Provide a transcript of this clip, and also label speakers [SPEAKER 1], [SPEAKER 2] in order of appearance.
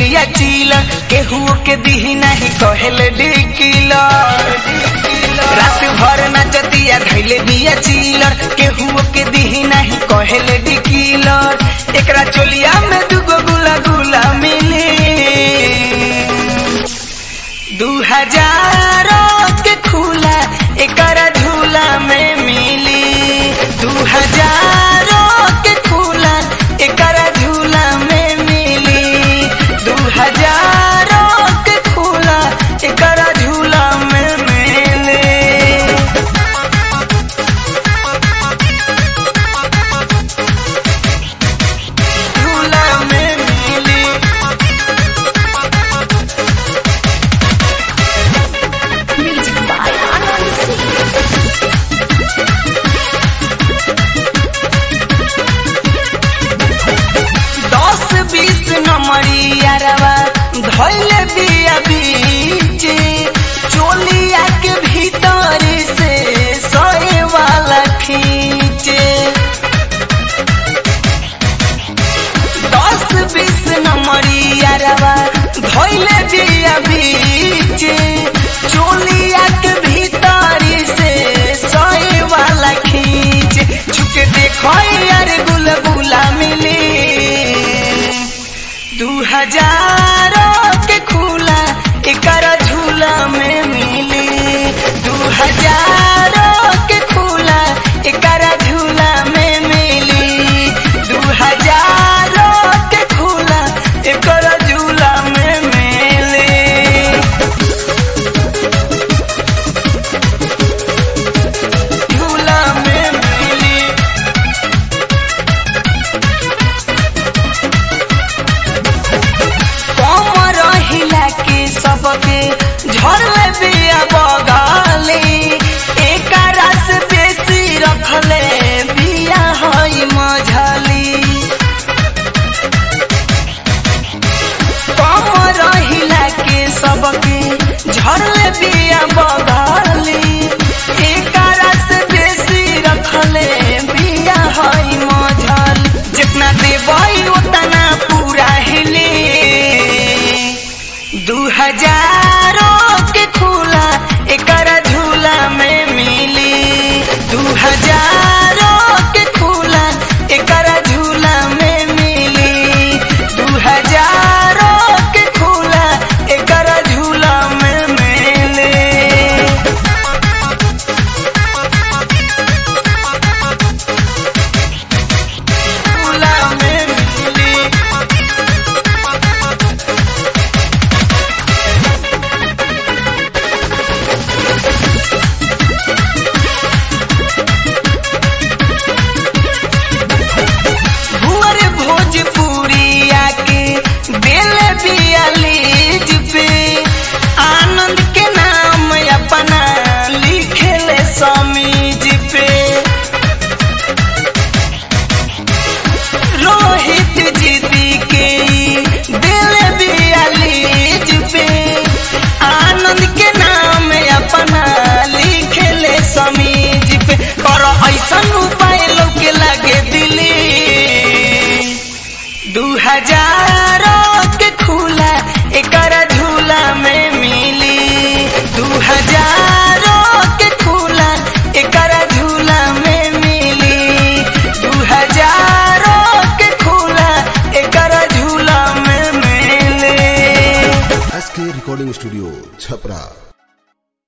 [SPEAKER 1] बिया चीला केहू के दिही नहीं कहले डिकिला रात भर नचतिया धैले बिया चीलर केहू के दिही नहीं कहले डिकिलर एकरा चोलिया में दुगो गुला गुला मिली दू हजार के खुला एकरा झूला में मिली दू हजार के खुला एकरा झूला में मिली दू हजार के खुला एकरा झूला में मिली झूला में मिली
[SPEAKER 2] Music by Anand Singh.
[SPEAKER 1] दस बीस नंबरी अरवा धैले बिया बीचे चोलिया के भीतर से सोए वाला खींचे दस बीस नंबरी अरवा धैले बिया बीचे चोलिया के भीतर से सोए वाला खींचे छुके देखो यार गुलगुला मिली दू हजार के खुला एकरा झूला में मिली दू हजार के खुला एकरा झूला में मिली दू हजार के खुला एकरा झूला में मिली झूला में मिली कमर हिला के सबके झरले बिया बगाले एक रस बेसी रखले बिया हई मझली कमर हिला के सबके झरले बिया बगाले एक रस बेसी रखले बिया हई मझल जितना देबई उतना पूरा हिली दू हजार के खुला एकरा झूला में मिली दू हजार के खुला एकरा झूला में मिली दू हजार के खुला एकरा झूला में मिली झूला में मिली भुअर भोजपुरी आके दिल बियालीज पे आनंद के नाम अपना लिखले समीज पे रोहित जीती के दिल बियालीज पे आनंद के नाम अपना लिखले समीज पे कर ऐसन उपाय लोके लगे दिली दू हजार के खुला एकरा झूला में मिली दू हजार के खुला एकरा झूला में मिली दू हजार के खुला एकरा झूला में मिली
[SPEAKER 3] एस के रिकॉर्डिंग स्टूडियो छपरा